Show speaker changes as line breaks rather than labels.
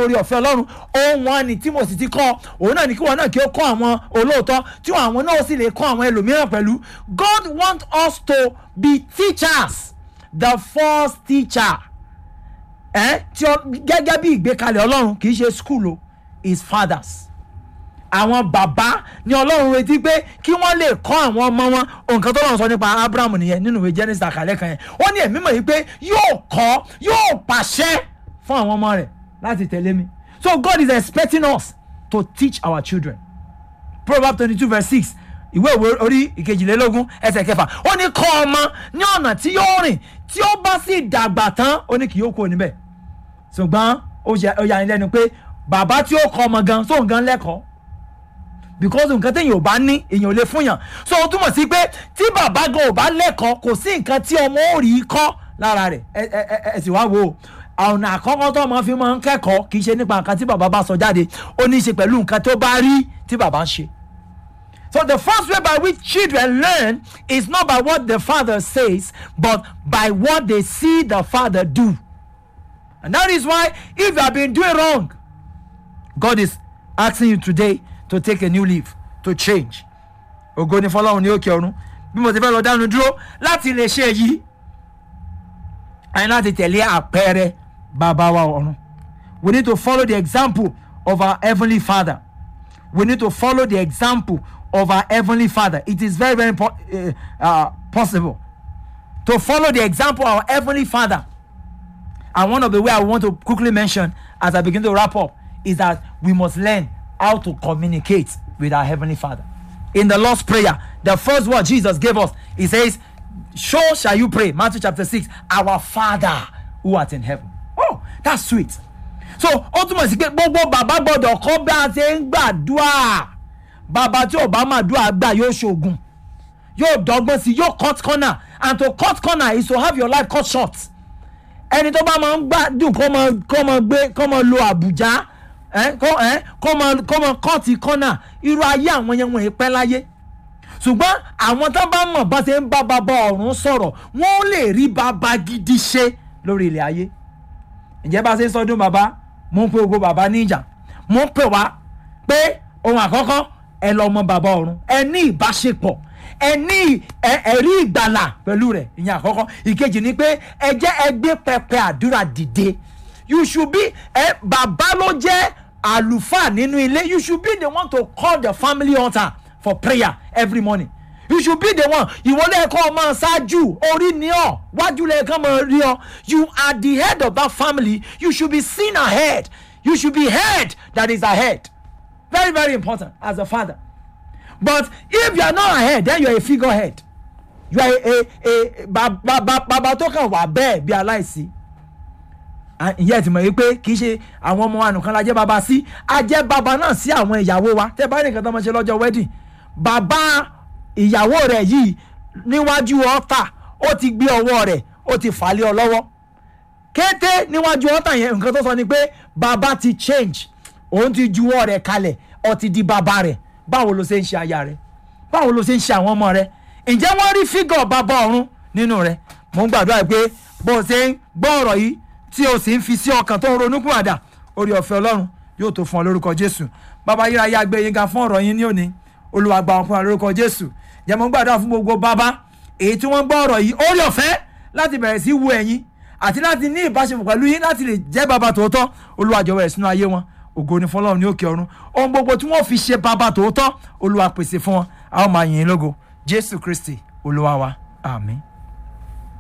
orí ọ̀fẹ́ ọlọ́run ohun wọn ni tí mo sì ti kọ́ òun náà ni kí wọn náà kí ó kọ́ àwọn olóòótọ́ tí àwọn náà sì lè kọ́ àwọn ẹlòmíràn pẹ̀lú God want us to be teachers the first teacher ẹ tí ọ gẹ́gẹ́ bí ìgbékalẹ̀ ọlọ́run kì í ṣe school o is fathers àwọn bàbá ní ọlọ́run retí pé kí wọ́n lè kọ́ àwọn ọmọ wọn nǹkan tó lọ́run sọ nípa abraham nìyẹn nínú ìwé genesis àkàlẹ́ kan yẹn ó ní ẹ̀mí mọ̀ yìí pé yóò kọ́ yóò pàṣẹ fún àwọn ọmọ rẹ̀ láti tẹ̀lé mi so god is expecting us to teach our children proverbs twenty two verse six ìwé ìwé orí ìkejìlélógún ẹsẹ̀ kẹfà ó ní kọ́ ọmọ ní ọ̀nà tí yóò rìn tí ó bá sì dàgbà tán ó ní kì yóò kúrò níbẹ̀ ṣùgbọ́n ó yà ní lẹ́nu pé bàbá tí ó kọ́ ọmọ gan sóun gan lẹ́kọ̀ọ́ because nǹkan téèyàn ò bá ní èèyàn ò lè fún yàn so ó túmọ̀ sí pé tí bàbá gan ò bá lẹ́kọ̀ọ́ kò sí nǹkan tí ọmọ ò rí kọ́ lára rẹ̀ ẹ ẹ ẹ sì wá wò ó ọ̀nà àkọ́kọ́ tó ọmọ fi máa ń kẹ́kọ̀ọ́ kì í ṣe nípa nǹkan tí bàbá bá sọ jáde ó ní í ṣe pẹ̀lú nǹkan tó bá rí tí bàbá ń ṣe. So the first way by which children learn is not by what the father says but by what they see the father do. And that is why if you have been doing wrong God is asking you today to take a new leaf to change ògo ni fọlọ́run ní òkè ọ̀run bí mo ti fẹ́ lọ dánu dúró láti lè ṣe èyí àyìn láti tẹ̀lé àpẹẹrẹ bàbá wa ọ̀run we need to follow the example of our heavenly father we need to follow the example of our heavenly father it is very very po uh, uh, possible to follow the example of our heavenly father and one of the way i want to quickly mention as i begin to wrap up is that we must learn how to communicate with our heavenly father in the lord's prayer the first word jesus gave us he says so shall you pray matthew chapter six our father who art in heaven oh that's sweet so ó túmọ̀ sí pé gbogbo bàbá gbọ́dọ̀ kọ́ bí a ṣe ń gbàdúrà bàbá tí ò bá máa dúrà gbà yóò ṣoògùn yóò dọ́gbọ́n sí yóò cut corner and to cut corner is to have your life cut short ẹni tó bá máa ń gbádùn kó máa kó máa gbé kó máa lo àbújá kó máa kó máa cut corner irú ayé àwọn yẹn wọ̀nyí pẹ́ láyé ṣùgbọ́n àwọn tó bá mọ̀ bá ṣe ń bá bàbá ọ̀run sọ̀rọ̀ wọ́n lè rí bàbá gidi ṣe lórí ilẹ̀ ayé ǹjẹ́ bá ṣe ń sọdún bàbá mo ń pe gbogbo bàbá níjà mo ń pè wá pé ohun àkọ́kọ́ ẹ lọ mọ bàbá ọ̀run ẹ ní ìbáṣepọ̀ ẹ ní ẹ̀rí ìgbàlà pẹ̀lú rẹ̀ ìyẹn àkọ́kọ́ ìkejì ni pé ẹ jẹ́ ẹ gbé pẹpẹ àdúrà dìde you should be ẹ bàbá ló jẹ́ àlùfáà nínú ilé you should be the one to call the family altar for prayer every morning you should be the one ìwọ lẹ́ẹ̀kọ́ ọmọ ṣáájú orí ni ọ wájú lẹ́ẹ̀kan mọ rí ọ you are the head of that family you should be seen ahead you should be head that is ahead very very important as a father but if you are not ahead then you are a figurehead you are a a a bàbá tó kàn wà bẹ́ẹ̀ bí aláìsí ìyẹn ti mọ̀ yìí pé kì í ṣe àwọn ọmọ wa nìkan la jẹ́ bàbá sí a jẹ́ bàbá náà sí àwọn ìyàwó wa tẹ́ bá nìkan tó máa ṣe lọ́jọ́ wedding bàbá ìyàwó rẹ̀ yìí níwájú ọ̀tà ó ti gbé ọwọ́ rẹ̀ ó ti fà lé ọ lọ́wọ́ kété níwájú ọ̀tà yẹn nǹkan tó sọ ni pé bàbá ti change òun ti juwọ́ rẹ̀ kalẹ̀ ó ti di bàbá rẹ̀ báwo ló ṣe ń ṣe aya rẹ̀ báwo ló ṣe ń ṣe àwọn ọmọ rẹ̀ ǹjẹ́ wọ́n rí fígọ̀ bàbá ọ̀run nínú rẹ̀ mò ń gbàdúrà pé bó o ṣe ń gbọ́ ọ̀rọ̀ yìí tí o sì ń fi sí ọkàn tó ń ronú kún àdá orí ọ̀fẹ́ ọlọ́run yóò tó fún ọ lórúkọ jésù bàbá yíra yá gbé yín ga fún ọ̀rọ̀ yín ní òní olúwa gba ọkùnrin lórúkọ jésù jẹ́ mò ń gbàdúrà fún gbogbo bàbá èyí tí wọ́n gbọ́ ọ̀rọ̀ yìí orí ọ̀fẹ́ láti bẹ̀rẹ̀ sí wo ẹ̀yin àti láti ní ìbáṣepọ̀ pẹ̀lú yín láti lè jẹ́ bàbá tòótọ́ olúwa jọ̀wọ́ ẹ̀ sínú ayé wọn ògo ni fọlọ́run ní òkè ọ̀run ohun gbogbo tí wọ́n fi ṣe bàbá tòótọ́ olúwa pèsè fún wọn a ó máa yìn ín lógo jésù kristi olúwa wa àmín.